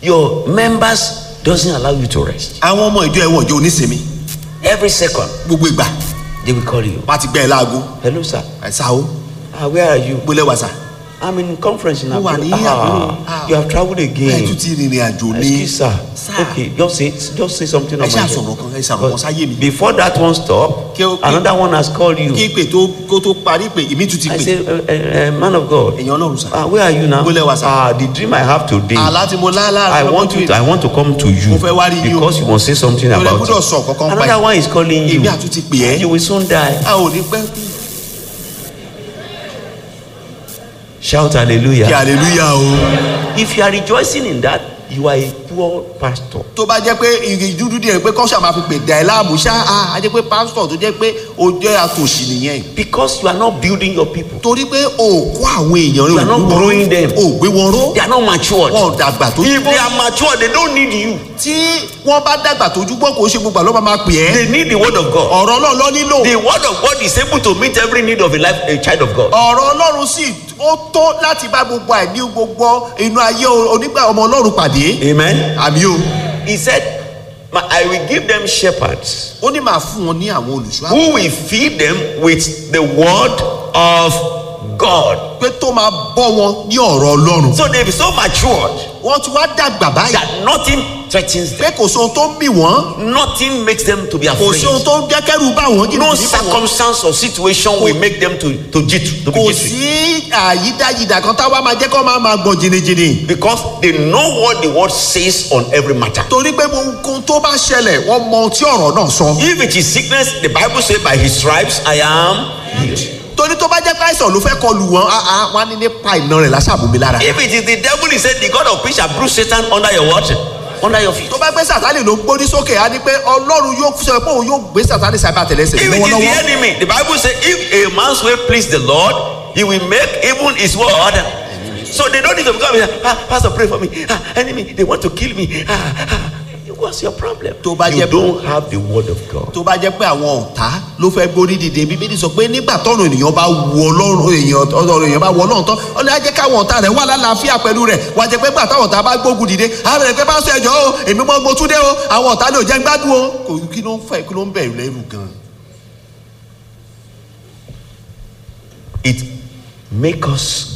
your members doesn't allow you to rest. àwọn ọmọ ìjọ ẹ̀wọ̀n ìjọ onísinmi Every second gbogbo ìgbà they will call you. wọ́n á ti gbẹ́ ẹ láago Hello, sir. ẹ̀sà o Ah, where are you? gbólẹ̀ wàsà I'm in conference in Mo wà ní Abuja. Àbúrò. Ah, Ah. you have traveled ẹ̀ again. tún ti rìnrìn àjò ní Excuse sir. Sir. Okay, just say just say something ẹ on my ṣáà head. sọ̀rọ̀ kan ẹ ṣàrọ̀ kan sáyé mi Before that one stop, Kí o- kí- another one has called you. kí pè tó kó tó parí pé èmi tún ti I pè say, uh, uh, uh, man of God. èèyàn ọlọ́run sà Ah, where are you now? Bólẹ̀ wá, sir. Ah, the dream I have today. àlá tí mo lá I láàárọ̀ want you. To, I want to come to you Mo fẹ́ wá rí yín o. because you must say something Mo lè about gbọ́dọ̀ it. sọ kankan pa ẹ̀. Another one is calling you. èmi àtún ti pè ẹ́ You will soon die. a ò ní pẹ́ Shout kí hallelujah. hallelujah o. If you are rejoicing in that, you are a poor pastor. tó bá jẹ́ pé ìrìn dúdú díẹ̀ pé kọ́ṣà máa fi pè dà ẹ́ láàmú ṣá a jẹ́ pé pásítọ̀ tó jẹ́ pé o jẹ́ àtòṣì nìyẹn Because you are not building your people. torí pé o kó àwọn èèyàn You are rẹ̀ not growing them. o gbé wọn ró They are not matured. wọn ò dàgbà tó If they are matured, they don't need you. tí wọ́n bá dàgbà tójú gbọ́ kò ṣe gbogbo àlọ́ máa pè ẹ́ They need the word of God. ọ̀rọ̀ ọlọ́run lọ nílò The word of God is able to meet every need of a life, a child of God. ọ̀rọ̀ ọlọ́run sì ó tó láti bá gbogbo àìní gbogbo inú ayé onígbà ọmọ ọlọ́run pàdé Amen. àmì o He said, "My- I will give them shepherds ó ní màá fún wọn ní àwọn olùṣọ́ who will feed them with the word of God. pé tó máa bọ́ wọn ní ọ̀rọ̀ ọlọ́run So they be so matured wọ́n ti wá dàgbà báyìí that nothing threatens them. pé kò sóhun tó ń bì wọ́n Nothing makes them to be kò afraid. sí ohun tó ń jẹ́ kẹ́rù bá wọn jìnnà No sí wọn circumstance or situation will make them to, to jit to be kò jittery. sí àyídáyidà kan táwa máa jẹ́ kó máa máa gbọ̀n jìnnìjìnnì Because they know what the word says on every matter. torí pé ohun tó bá ṣẹlẹ̀ wọ́n mọ ohun tí ọ̀rọ̀ náà sọ If it is sickness, the Bible says, by his stripes I am healed. torí tó bá jẹ́ pé àìsàn ló fẹ́ kọlù wọn á á wọn á ní nípa ìná rẹ̀ láṣàbùnmi lára If it is the devil, he said, the God of peace shall bruise Satan under your what? Under your feet. tó bá gbé sàtánì ló gbórí sókè á ní pé ọlọ́run yóò sọ pé òun yóò gbé sàtánì sábà tẹ̀lẹ́sẹ̀ If it is the lọ́wọ́lọ́wọ́ enemy, the Bible says, if a man's way please the Lord, he will make even his word. So they don't need to come here. Ah, Pastor, pray for me. Ah, enemy, they want to kill me. Ah, ah. What's your problem? Tó bá you jẹ́- don't have the word of God. tó bá jẹ́ pé àwọn ọ̀tá ló fẹ́ gbórí dìde bíbélì sọ pé nígbà tọ́run ènìyàn bá wọ ọlọ́run èèyàn ọ̀rọ̀ èèyàn bá wọ ọlọ́run tán ọlọ́run á jẹ́ káwọn ọ̀tá rẹ̀ wà lálàáfíà pẹ̀lú rẹ̀ wà á jẹ́ pé gbà táwọn ọ̀tá bá gbógun dìde á bẹ̀rẹ̀ pé bá sọ ẹjọ́ o èmi mọ́ mo tún dé o àwọn ọ̀tá lè jẹ́ gbádùn o kò kí ló ń fẹ́ kí ló ń bẹ̀rù lẹ́rù gan. It make us